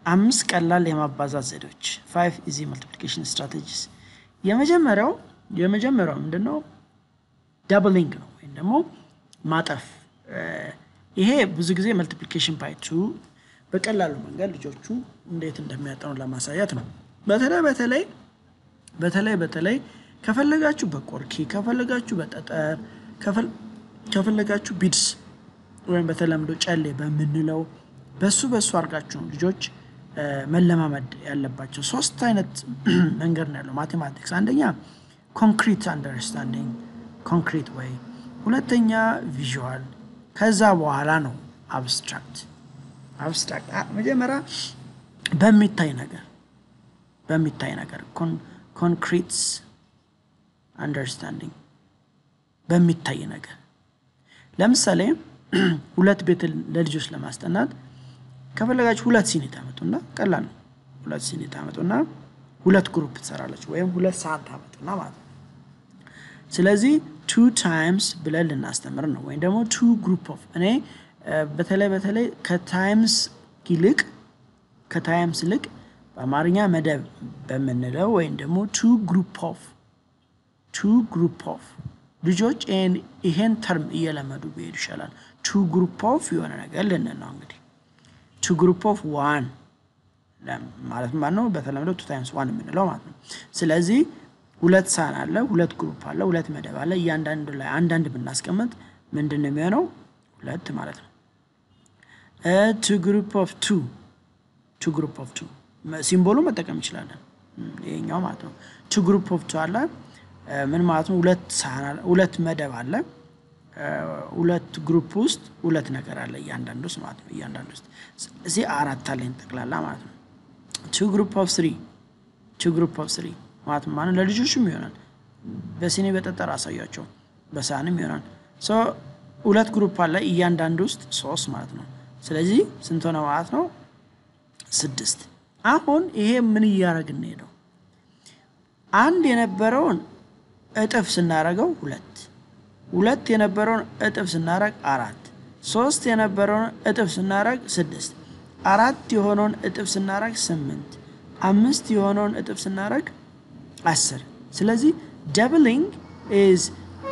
አምስት ቀላል የማባዛት ዘዴዎች ፋይቭ ኢዚ መልቲፕሊኬሽን ስትራቴጂስ። የመጀመሪያው የመጀመሪያው ምንድን ነው? ዳብሊንግ ነው ወይም ደግሞ ማጠፍ። ይሄ ብዙ ጊዜ መልቲፕሊኬሽን ባይ ቱ በቀላሉ መንገድ ልጆቹ እንዴት እንደሚያጠኑ ለማሳየት ነው። በተለይ በተለይ በተለይ በተለይ ከፈለጋችሁ በቆርኪ ከፈለጋችሁ በጠጠር ከፈለጋችሁ ቢድስ ወይም በተለምዶ ጨሌ በምንለው በሱ በሱ አድርጋችሁ ነው ልጆች መለማመድ ያለባቸው። ሶስት አይነት መንገድ ነው ያለው ማቴማቲክስ። አንደኛ ኮንክሪት አንደርስታንዲንግ ኮንክሪት ወይ፣ ሁለተኛ ቪዥዋል፣ ከዛ በኋላ ነው አብስትራክት። አብስትራክት መጀመሪያ በሚታይ ነገር በሚታይ ነገር ኮንክሪት አንደርስታንዲንግ በሚታይ ነገር ለምሳሌ ሁለት ቤት ለልጆች ለማስጠናት ከፈለጋችሁ ሁለት ሲኒ ታመጡና ቀላል ነው። ሁለት ሲኒ ታመጡና ሁለት ግሩፕ ትሰራለች ወይም ሁለት ሰዓት ታመጡና ማለት ነው። ስለዚህ ቱ ታይምስ ብለን ልናስተምር ነው ወይም ደግሞ ቱ ግሩፕ ኦፍ እኔ በተለይ በተለይ ከታይምስ ይልቅ ከታይምስ ይልቅ በአማርኛ መደብ በምንለው ወይም ደግሞ ቱ ግሩፕ ኦፍ ቱ ግሩፕ ኦፍ ልጆች ይሄን ተርም እየለመዱ ቢሄዱ ይሻላል። ቱ ግሩፕ ኦፍ የሆነ ነገር ልንል ነው እንግዲህ ቱ ግሩፕ ኦፍ ዋን ማለት ማለት ነው። በተለምዶ ቱ ታይምስ ዋን የምንለው ማለት ነው። ስለዚህ ሁለት ሳህን አለ፣ ሁለት ግሩፕ አለ፣ ሁለት መደብ አለ። እያንዳንዱ ላይ አንዳንድ ብናስቀምጥ ምንድን ነው የሚሆነው? ሁለት ማለት ነው። ቱ ግሩፕ ኦፍ ቱ ቱ ግሩፕ ኦፍ ቱ ሲምቦሉ መጠቀም እንችላለን። ይሄኛው ማለት ነው። ቱ ግሩፕ ኦፍ ቱ አለ ምን ማለት ነው? ሁለት ሳህን አለ፣ ሁለት መደብ አለ። ሁለት ግሩፕ ውስጥ ሁለት ነገር አለ እያንዳንዱ ውስጥ ማለት ነው። እያንዳንዱ ውስጥ እዚህ አራት አለኝ ጠቅላላ ማለት ነው። ቱ ግሩፕ ኦፍ ስሪ ቱ ግሩፕ ኦፍ ስሪ ማለት ማለት ለልጆችም ይሆናል። በሲኒ በጠጠር አሳያቸው፣ በሳህንም ይሆናል። ሁለት ግሩፕ አለ እያንዳንዱ ውስጥ ሶስት ማለት ነው። ስለዚህ ስንት ሆነ ማለት ነው? ስድስት። አሁን ይሄ ምን እያደረግን ሄደው አንድ የነበረውን እጥፍ ስናደርገው ሁለት ሁለት የነበረውን እጥፍ ስናደርግ አራት ሶስት የነበረውን እጥፍ ስናደርግ ስድስት አራት የሆነውን እጥፍ ስናደርግ ስምንት አምስት የሆነውን እጥፍ ስናደርግ አስር ስለዚህ ደብሊንግ ኢዝ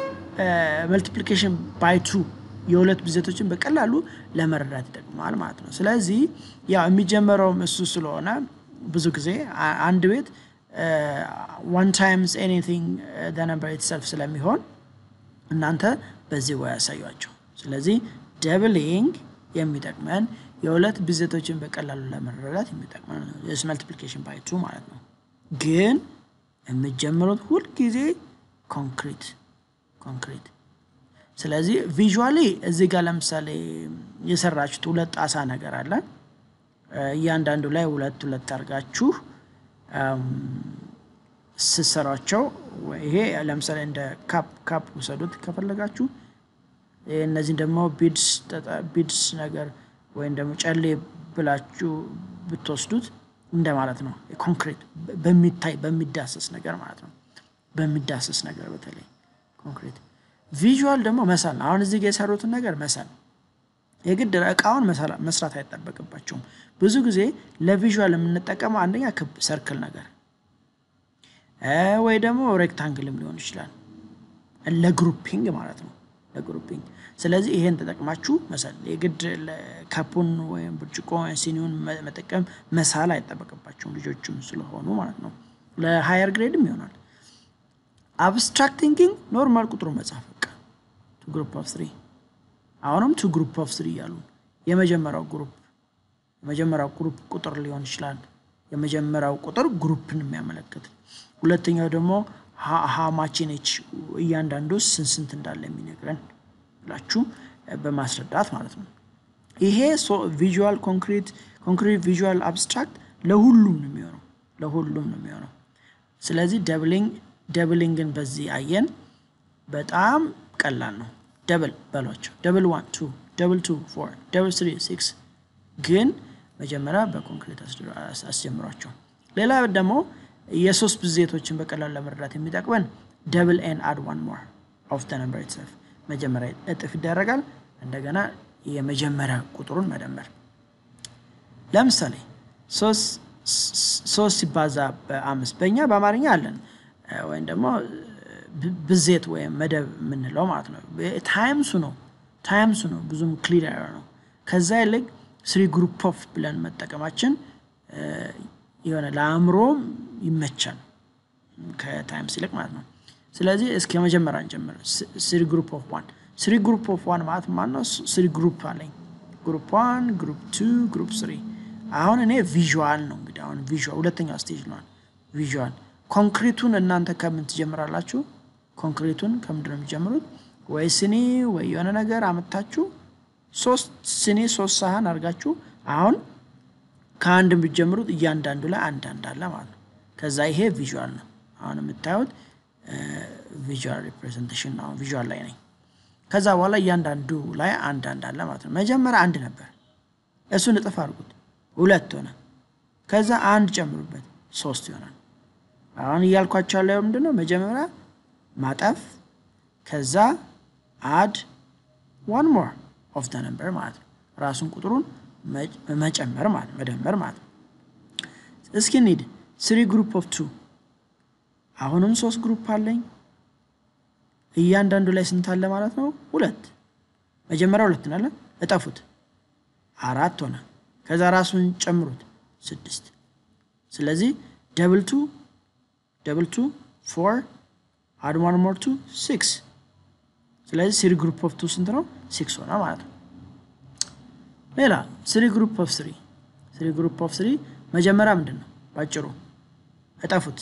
መልቲፕሊኬሽን ባይ ቱ የሁለት ብዜቶችን በቀላሉ ለመረዳት ይጠቅማል ማለት ነው። ስለዚህ ያው የሚጀመረውም እሱ ስለሆነ ብዙ ጊዜ አንድ ቤት ዋን ታይምስ ኤኒቲንግ ነምበር ኢትሰልፍ ስለሚሆን እናንተ በዚህ ወይ ያሳዩቸው። ስለዚህ ደብሊንግ የሚጠቅመን የሁለት ብዜቶችን በቀላሉ ለመረዳት የሚጠቅመን ስ መልቲፕሊኬሽን ባይ ቱ ማለት ነው። ግን የምትጀምሩት ሁልጊዜ ኮንክሪት ኮንክሪት ስለዚህ ቪዥዋሊ እዚህ ጋር ለምሳሌ የሰራችሁት ሁለት ጣሳ ነገር አለ። እያንዳንዱ ላይ ሁለት ሁለት አድርጋችሁ ስሰሯቸው ይሄ ለምሳሌ እንደ ካፕ ካፕ ውሰዱት ከፈለጋችሁ። እነዚህን ደግሞ ቢድስ ነገር ወይም ደግሞ ጨሌ ብላችሁ ብትወስዱት እንደማለት ነው። ኮንክሪት በሚታይ በሚዳሰስ ነገር ማለት ነው። በሚዳሰስ ነገር በተለይ ኮንክሪት ቪዥዋል ደግሞ መሳል ነው። አሁን እዚህ ጋር የሰሩትን ነገር መሳል የግድ እቃውን መስራት አይጠበቅባቸውም። ብዙ ጊዜ ለቪዥዋል የምንጠቀመው አንደኛ ክብ ሰርክል ነገር ወይ ደግሞ ሬክታንግልም ሊሆን ይችላል ለግሩፒንግ ማለት ነው። ለግሩፒንግ ስለዚህ ይሄን ተጠቅማችሁ መሳል የግድ ካፑን ወይም ብርጭቆ ሲኒውን መጠቀም መሳል አይጠበቅባቸውም ልጆችም ስለሆኑ ማለት ነው። ለሃየር ግሬድም ይሆናል። አብስትራክት ቲንኪንግ ኖርማል ቁጥሩ መጻፍ በቃ ቱ ግሩፕ ኦፍ ስሪ አሁንም ቱ ግሩፕ ኦፍ ስሪ እያሉ የመጀመሪያው ግሩፕ የመጀመሪያው ግሩፕ ቁጥር ሊሆን ይችላል። የመጀመሪያው ቁጥር ግሩፕን የሚያመለክት ሁለተኛው ደግሞ ሀማቼነች እያንዳንዱ ስንት ስንት እንዳለ የሚነግረን ብላችሁ በማስረዳት ማለት ነው። ይሄ ቪዥዋል ኮንክሪት ኮንክሪት ቪዥዋል አብስትራክት ለሁሉም ነው የሚሆነው ለሁሉም ነው የሚሆነው። ስለዚህ ደብሊንግ ደብሊንግን በዚህ አየን። በጣም ቀላል ነው። ደብል በሏቸው። ደብል ዋን ቱ፣ ደብል ቱ ፎር፣ ደብል ስሪ ሲክስ። ግን መጀመሪያ በኮንክሪት አስጀምሯቸው። ሌላ ደግሞ የሶስት ብዜቶችን በቀላሉ ለመረዳት የሚጠቅመን ደብል ኤን አድ ዋን ሞር ኦፍ ተ ነምበር ኢትሰልፍ መጀመሪያ እጥፍ ይደረጋል። እንደገና የመጀመሪያ ቁጥሩን መደመር። ለምሳሌ ሶስት ሲባዛ በአምስት በእኛ በአማርኛ አለን ወይም ደግሞ ብዜት ወይም መደብ የምንለው ማለት ነው። ታይምሱ ነው ታይምሱ ነው ብዙም ክሊር ነው። ከዛ ይልቅ ስሪ ግሩፕ ኦፍ ብለን መጠቀማችን የሆነ ለአእምሮም ይመቻል ከታይምስ ይልቅ ማለት ነው። ስለዚህ እስከ መጀመሪያ እንጀምር። ስሪ ግሩፕ ኦፍ ዋን ስሪ ግሩፕ ኦፍ ዋን ማለት ማለት ነው። ስሪ ግሩፕ አለኝ። ግሩፕ ዋን፣ ግሩፕ ቱ፣ ግሩፕ ስሪ። አሁን እኔ ቪዥዋል ነው እንግዲህ አሁን ቪዥዋል ሁለተኛው ስቴጅ ነው። ቪዥዋል ኮንክሪቱን እናንተ ከምን ትጀምራላችሁ? ኮንክሪቱን ከምንድን ነው የሚጀምሩት? ወይ ስኒ ወይ የሆነ ነገር አመታችሁ ሶስት ስኒ ሶስት ሳህን አድርጋችሁ አሁን ከአንድ የምትጀምሩት እያንዳንዱ ላይ አንድ አንድ አለ ማለት ነው። ከዛ ይሄ ቪዥዋል ነው። አሁን የምታዩት ቪዥዋል ሪፕሬዘንቴሽን ነው። ቪዥዋል ላይ ነኝ። ከዛ በኋላ እያንዳንዱ ላይ አንድ አንድ አለ ማለት ነው። መጀመሪያ አንድ ነበር፣ እሱን እጥፍ አድርጉት፣ ሁለት ሆነ። ከዛ አንድ ጨምሩበት፣ ሶስት ይሆናል። አሁን እያልኳቸው ያለው ምንድን ነው? መጀመሪያ ማጠፍ፣ ከዛ አድ ዋን ሞር ኦፍ ደ ነምበር ማለት ነው። ራሱን ቁጥሩን መጨመር ማለት መደመር ማለት ነው። እስኪ እንሂድ። ስሪ ግሩፕ ኦፍ ቱ አሁንም ሶስት ግሩፕ አለኝ። እያንዳንዱ ላይ ስንት አለ ማለት ነው? ሁለት። መጀመሪያ ሁለት ናለ፣ እጠፉት፣ አራት ሆነ። ከዛ ራሱን ጨምሩት፣ ስድስት። ስለዚህ ደብል ቱ ደብል ቱ ፎር አድ ዋን ሞር ቱ ሲክስ። ስለዚህ ስሪ ግሩፕ ኦፍ ቱ ስንት ነው? ሲክስ ሆነ ማለት ነው። ሌላ ስሪ ግሩፕ ኦፍ ስሪ ስሪ ግሩፕ ኦፍ ስሪ መጀመሪያ ምንድን ነው? ባጭሩ እጠፉት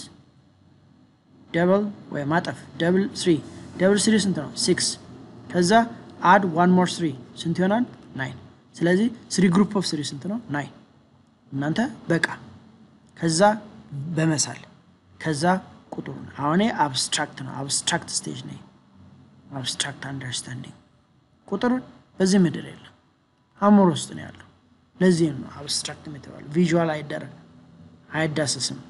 ደብል ወይ ማጠፍ ደብል ስሪ ደብል ስሪ ስንት ነው? ሲክስ ከዛ አድ ዋን ሞር ስሪ ስንት ይሆናል? ናይን። ስለዚህ ስሪ ግሩፕ ኦፍ ስሪ ስንት ነው? ናይን። እናንተ በቃ ከዛ በመሳል ከዛ ቁጥሩን አሁን አብስትራክት ነው። አብስትራክት ስቴጅ ነው። አብስትራክት አንደርስታንዲንግ ቁጥር በዚህ ምድር የለም፣ አእምሮ ውስጥ ነው ያለው። ለዚህም ነው አብስትራክት የተባለው። ቪዥዋል አይደረግ አይዳሰስም።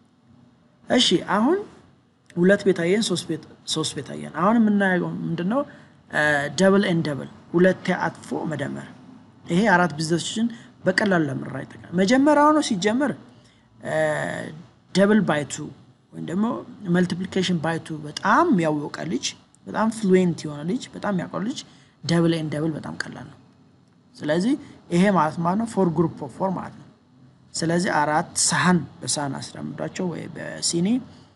እሺ አሁን ሁለት ቤት አየን፣ ሶስት ቤት አየን። አሁን የምናየው ምንድነው? ደብል ኤን ደብል ሁለቴ አጥፎ መደመር። ይሄ አራት ቢዝነሶችን በቀላሉ ለምራ ይጠቃል። መጀመሪያው ነው ሲጀምር ደብል ባይቱ ወይም ደግሞ መልቲፕሊኬሽን ባይቱ በጣም ያወቀ ልጅ፣ በጣም ፍሉዌንት የሆነ ልጅ፣ በጣም ያውቀው ልጅ ደብል ኤን ደብል በጣም ቀላል ነው። ስለዚህ ይሄ ማለት ማለት ነው ፎር ግሩፕ ኦፍ ፎር ማለት ነው። ስለዚህ አራት ሳህን በሳህን አስለምዷቸው ወይ በሲኒ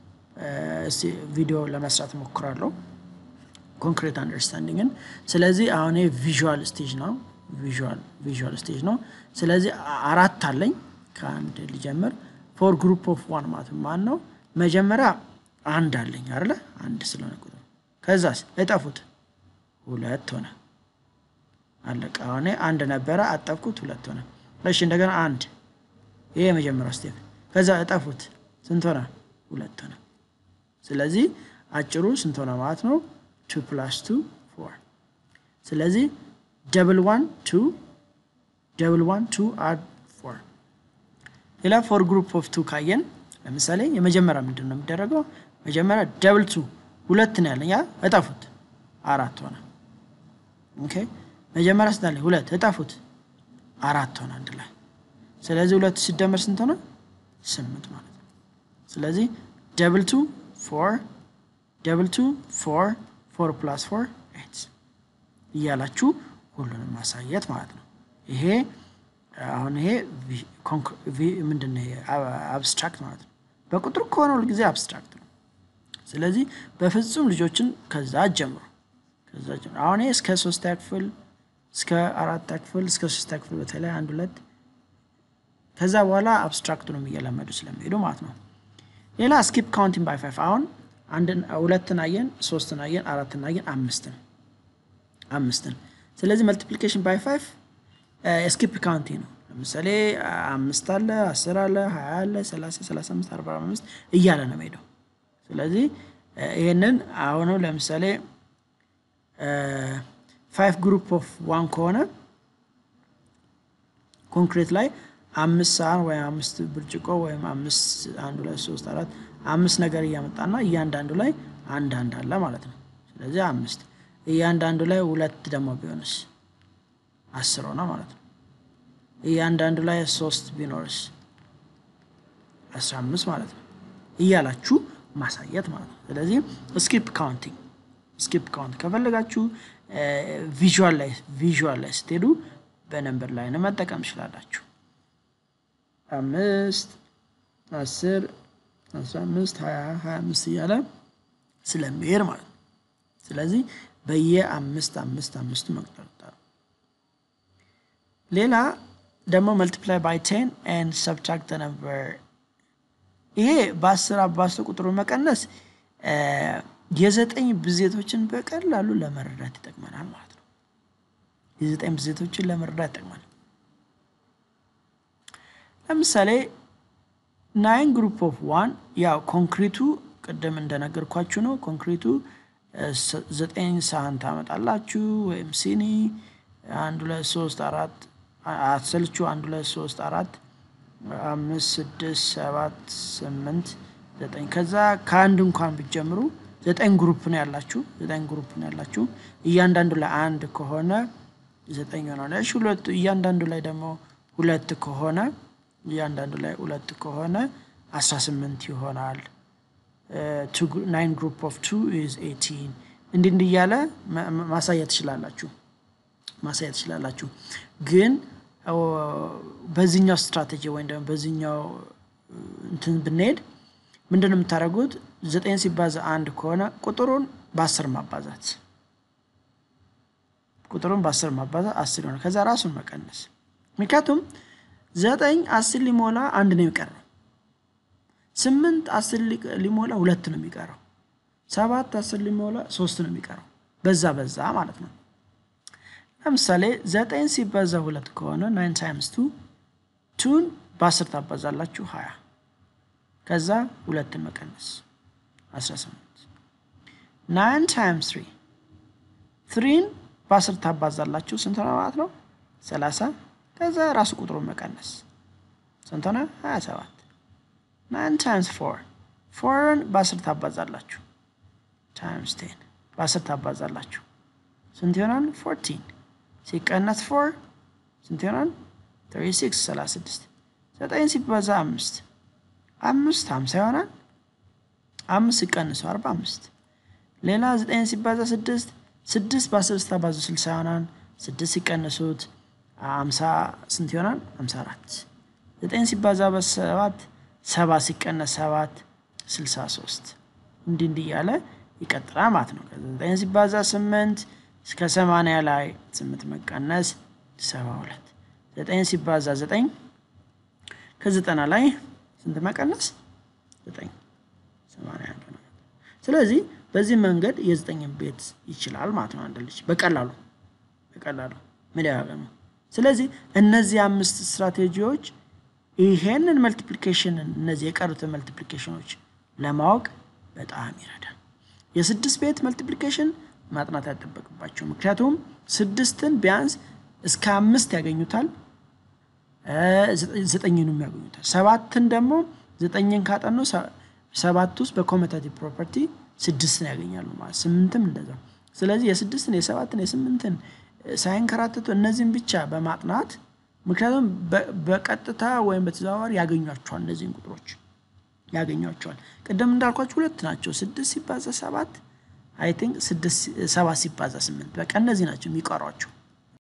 ቪዲዮ ለመስራት ሞክራለሁ ኮንክሪት አንደርስታንዲንግን። ስለዚህ አሁን ቪዥዋል ስቴጅ ነው ቪዥዋል ስቴጅ ነው። ስለዚህ አራት አለኝ ከአንድ ሊጀምር ፎር ግሩፕ ኦፍ ዋን ማለት ማን ነው? መጀመሪያ አንድ አለኝ አይደለ? አንድ ስለሆነ ቁጥር ከዛስ እጠፉት ሁለት ሆነ አለቀ። አሁን አንድ ነበረ አጠፍኩት ሁለት ሆነ። እሺ እንደገና አንድ ይሄ የመጀመሪያው ስቴፕ። ከዛ እጠፉት ስንት ሆነ? ሁለት ሆነ። ስለዚህ አጭሩ ስንት ሆነ ማለት ነው? ቱ ፕላስ ቱ ፎር። ስለዚህ ደብል ዋን ቱ ደብል ዋን ቱ አድ ፎር። ሌላ ፎር ግሩፕ ኦፍ ቱ ካየን ለምሳሌ የመጀመሪያ ምንድን ነው የሚደረገው? መጀመሪያ ደብል ቱ ሁለት ነው ያለኝ፣ እጠፉት አራት ሆነ። ኦኬ መጀመሪያ ስንት ሁለት፣ እጠፉት አራት ሆነ አንድ ላይ። ስለዚህ ሁለት ሲደመር ስንት ሆነ? ስምንት ማለት ነው። ስለዚህ ደብል ቱ ፎር ደብል ቱ ፎር ፎር ፕላስ ፎር ኤት እያላችሁ ሁሉንም ማሳየት ማለት ነው። ይሄ አሁን ይሄ ምንድን ነው? አብስትራክት ማለት ነው። በቁጥር ከሆነ ሁልጊዜ አብስትራክት ነው። ስለዚህ በፍጹም ልጆችን ከዛ ጀምሩ ከዛ ጀምሩ። አሁን ይሄ እስከ ሶስተኛ ክፍል እስከ አራተኛ ክፍል እስከ ሶስተኛ ክፍል በተለይ አንድ ሁለት ከዛ በኋላ አብስትራክቱንም እየለመዱ ስለሚሄዱ ማለት ነው። ሌላ ስኪፕ ካውንቲንግ ባይ ፋይቭ አሁን አንድን ሁለትን አየን፣ ሶስትን አየን፣ አራትን አየን፣ አምስትን አምስትን ስለዚህ መልቲፕሊኬሽን ባይ ፋይቭ ስኪፕ ካውንቲንግ ነው። ለምሳሌ አምስት አለ፣ አስር አለ፣ ሀያ አለ፣ ሰላሳ ሰላሳ አምስት አርባ አምስት እያለ ነው የሚሄደው። ስለዚህ ይህንን አሁኑ ለምሳሌ ፋይቭ ግሩፕ ኦፍ ዋን ከሆነ ኮንክሪት ላይ አምስት ሳህን ወይም አምስት ብርጭቆ ወይም አምስት አንድ ሁለት ሶስት አራት አምስት ነገር እያመጣና እያንዳንዱ ላይ አንድ አንድ አለ ማለት ነው። ስለዚህ አምስት እያንዳንዱ ላይ ሁለት ደግሞ ቢሆንስ አስር ሆነ ማለት ነው። እያንዳንዱ ላይ ሶስት ቢኖርስ 15 ማለት ነው እያላችሁ ማሳየት ማለት ነው። ስለዚህ ስኪፕ ካውንቲንግ ስኪፕ ካውንት ከፈለጋችሁ ቪዥዋል ላይ ቪዥዋል ላይ ስትሄዱ በነንበር ላይ ነው መጠቀም ትችላላችሁ። አምስት አስር አስራ አምስት ሀያ ሀያ አምስት እያለ ስለሚሄድ ማለት ነው። ስለዚህ በየአምስት አምስት አምስቱ መቁጠር ሌላ ደግሞ መልቲፕላይ ባይ ቴን ኤንድ ሰብትራክት ነምበር ይሄ በአስር አባዝቶ ቁጥሩን መቀነስ የዘጠኝ ብዜቶችን በቀላሉ ለመረዳት ይጠቅመናል ማለት ነው። የዘጠኝ ብዜቶችን ለመረዳት ይጠቅመናል። ለምሳሌ ናይን ግሩፕ ኦፍ ዋን ያው ኮንክሪቱ ቅድም እንደነገርኳችሁ ነው። ኮንክሪቱ ዘጠኝ ሳህን ታመጣላችሁ ወይም ሲኒ አንድ ሁለት ሶስት አራት አትሰልቹ አንድ ሁለት ሶስት አራት አምስት ስድስት ሰባት ስምንት ዘጠኝ ከዛ ከአንድ እንኳን ብትጀምሩ ዘጠኝ ግሩፕ ነው ያላችሁ ዘጠኝ ግሩፕ ነው ያላችሁ እያንዳንዱ ላይ አንድ ከሆነ ዘጠኝ ሆነ ሁለቱ እያንዳንዱ ላይ ደግሞ ሁለት ከሆነ እያንዳንዱ ላይ ሁለት ከሆነ አስራ ስምንት ይሆናል። ናይን ግሩፕ ኦፍ ቱ ኢዝ ኤቲን እንዲህ እንዲህ እያለ ማሳየት ትችላላችሁ ማሳየት ትችላላችሁ። ግን በዚህኛው ስትራቴጂ ወይም ደግሞ በዚህኛው እንትን ብንሄድ ምንድን ነው የምታደርጉት? ዘጠኝ ሲባዛ አንድ ከሆነ ቁጥሩን በአስር ማባዛት ቁጥሩን በአስር ማባዛት አስር ይሆናል። ከዛ ራሱን መቀነስ ምክንያቱም ዘጠኝ አስር ሊሞላ አንድ ነው የሚቀረው። ስምንት አስር ሊሞላ ሁለት ነው የሚቀረው። ሰባት አስር ሊሞላ ሶስት ነው የሚቀረው። በዛ በዛ ማለት ነው። ለምሳሌ ዘጠኝ ሲባዛ ሁለት ከሆነ ናይን ታይምስ ቱ ቱን በአስር ታባዛላችሁ ሀያ ከዛ ሁለትን መቀነስ አስራ ስምንት ናይን ታይምስ ትሪ ትሪን በአስር ታባዛላችሁ ስንት ነው ማለት ነው? ሰላሳ ከዛ ራሱ ቁጥሩን መቀነስ ስንት ሆነ? ሀያ ሰባት ናይን ታይምስ ፎር ፎርን በአስር ታባዛላችሁ ታይምስ ቴን በአስር ታባዛላችሁ ስንት ይሆናል? ፎርቲን ሲቀነስ ፎር ስንት ይሆናል? ትሪ ሲክስ ሰላሳ ስድስት ዘጠኝ ሲባዛ አምስት አምስት ሀምሳ ይሆናል። አምስት ሲቀንሱ አርባ አምስት ሌላ ዘጠኝ ሲባዛ ስድስት ስድስት በአስር ስታባዙ ስልሳ ይሆናል። ስድስት ሲቀንሱት አምሳ ስንት ይሆናል? አምሳ አራት ዘጠኝ ሲባዛ በሰባት ሰባት ሲቀነስ ሰባት ስልሳ ሶስት እንዲህ እንዲህ እያለ ይቀጥላል ማለት ነው። ዘጠኝ ሲባዛ ስምንት እስከ ሰማንያ ላይ ስምንት መቀነስ ሰባ ሁለት ዘጠኝ ሲባዛ ዘጠኝ ከዘጠና ላይ ስንት መቀነስ ዘጠኝ ሰማንያ አንድ ነው። ስለዚህ በዚህ መንገድ የዘጠኝን ቤት ይችላል ማለት ነው አንድ ልጅ በቀላሉ በቀላሉ መደጋገም። ስለዚህ እነዚህ አምስት ስትራቴጂዎች ይሄንን መልቲፕሊኬሽንን እነዚህ የቀሩትን መልቲፕሊኬሽኖች ለማወቅ በጣም ይረዳል። የስድስት ቤት መልቲፕሊኬሽን ማጥናት አይጠበቅባቸው። ምክንያቱም ስድስትን ቢያንስ እስከ አምስት ያገኙታል፣ ዘጠኝንም ያገኙታል። ሰባትን ደግሞ ዘጠኝን ካጠኑ ሰባት ውስጥ በኮሜታቲቭ ፕሮፐርቲ ስድስትን ያገኛሉ ማለት ስምንትም እንደዛ። ስለዚህ የስድስትን የሰባትን የስምንትን ሳይንከራተቱ እነዚህን ብቻ በማጥናት ምክንያቱም በቀጥታ ወይም በተዘዋዋሪ ያገኟቸዋል። እነዚህን ቁጥሮች ያገኟቸዋል። ቅድም እንዳልኳቸው ሁለት ናቸው። ስድስት ሲባዛ ሰባት አይ ቲንክ ሰባት ሲባዛ ስምንት በቃ እነዚህ ናቸው የሚቀሯቸው።